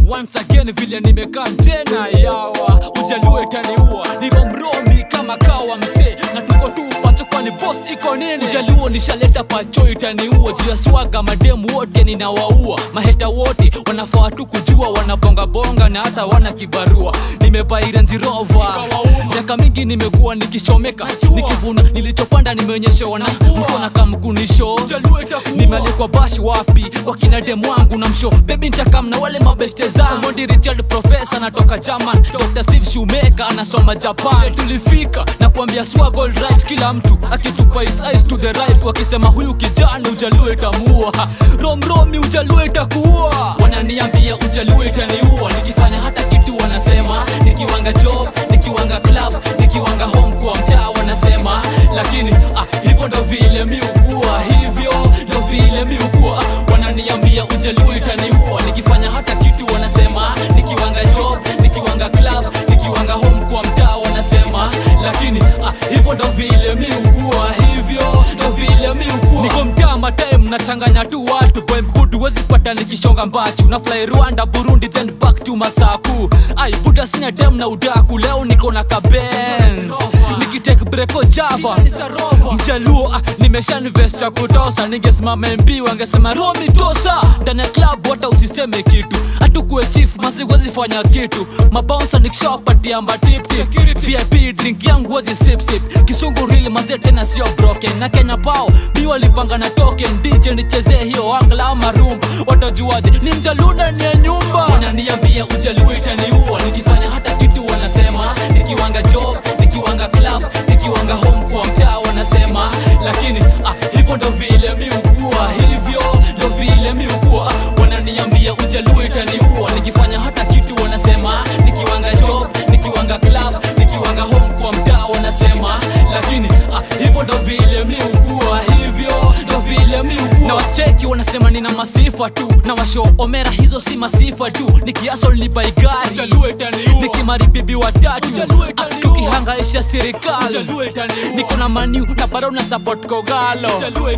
once again vile nimekaa tena yawa ujalue taniua niko mromi kama kawa msee na tuko tu pacho kwani post iko nini ujaluo nishaleta pacho itaniua juu ya swaga mademu wote ninawaua maheta wote wanafaa tu kujua wanabongabonga na hata wana kibarua nimebaira njirova miaka mingi nimekuwa nikichomeka nikivuna nilichopanda nimeonyeshewa na mkona kamkunisho nimealikwa bash wapi wakina demu wangu na msho bebi ntakam na wale mabeste zangu Mondi Richard profesa natoka German Dr. Steve Shoemaker anasoma Japan tulifika na kuambia swag all right kila mtu akitupa his eyes to the right wakisema huyu kijana ujalue itamua romromi ujalue itakuua wananiambia ujalue itaniua nikifanya hata kitu wanasema nikiwanga job nikiwanga club nikiwanga home kwa mtaa wanasema lakini ah, hivyo ndo vile mi ukua hivyo ndo vile mi ukua ah, wananiambia ujalue itaniua nikifanya hata kitu wanasema nikiwanga job nikiwanga club nikiwanga home kwa mtaa wanasema lakini ah, hivyo ndo vile mi ukua hivyo ndo vile mi ukua niko mtaa matime nachanganya tu watu boy mkudu wezi pata nikishonga mbachu na fly Rwanda Burundi then back to Masaku ai buda sina dem na udaku leo niko na kabenz nikitake breko Java mchaluo ah, nimesha invest cha kutosa ningesimama MB wangesema Romi tosa ndani ya club hata usiseme kitu hatukuwe chief masiwezi fanya kitu mabounsa nikishawapatia matipsi VIP drink yangu wezi sip sip kisungu real mazee tena sio broken na Kenya pao mi walipanga na token DJ nichezee hiyo angla ama rumba watajuaje ni mjaluna ni ya nyumba wananiambia ujalue itaniua nikifanya hata kitu wanasema nikiwanga job nikiwanga club nikiwanga home kwa mtaa wanasema lakini ah, hivyo ndo vile mi ukua hivyo ndo vile mi ukua ah, wananiambia ujalue itaniua nikifanya hata kitu wanasema nikiwanga job nikiwanga club nikiwanga home kwa mtaa wanasema lakini ah, hivyo ndo vile mi ukua hivyo ndo vile mi ukua na wacheki wanasema nina masifa tu na washo omera hizo si masifa tu nikiasol ni baigari nikimari bibi watatu ah, tukihangaisha serikali niko na maniu na bado na support kogalo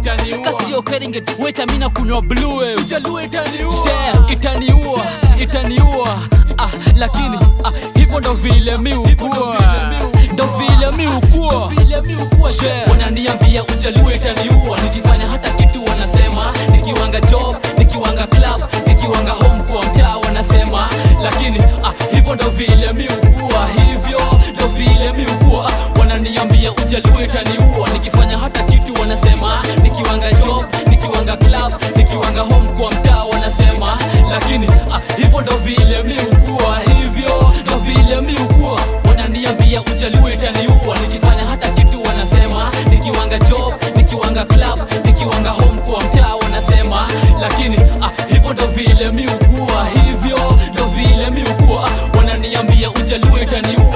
kasio keringet weta mina kunywa blue share itaniua itaniua ah, lakini ah, hivyo ndo vile mi ukua ndo vile mi ukua Share. wananiambia ujalue itaniua nikifanya hata kitu wanasema nikiwanga job nikiwanga club nikiwanga home kwa mtaa wanasema lakini ah, hivyo ndo vile mi ukua hivyo ndo vile mi ukua ah, wananiambia ujalue itaniua nikifanya hata kitu wanasema nikiwanga job nikiwanga club nikiwanga home kwa mtaa wanasema lakini ah, hivyo ndo vile mi ukua hivyo ndo vile mi ukua wananiambia ujalue itaniua nikifanya hata kitu wanasema nikiwanga job nikiwanga club nikiwanga home kwa mtaa wanasema lakini ah, hivyo ndo vile mi ukua hivyo ndo vile mi ukua ah, wananiambia ujalue itaniua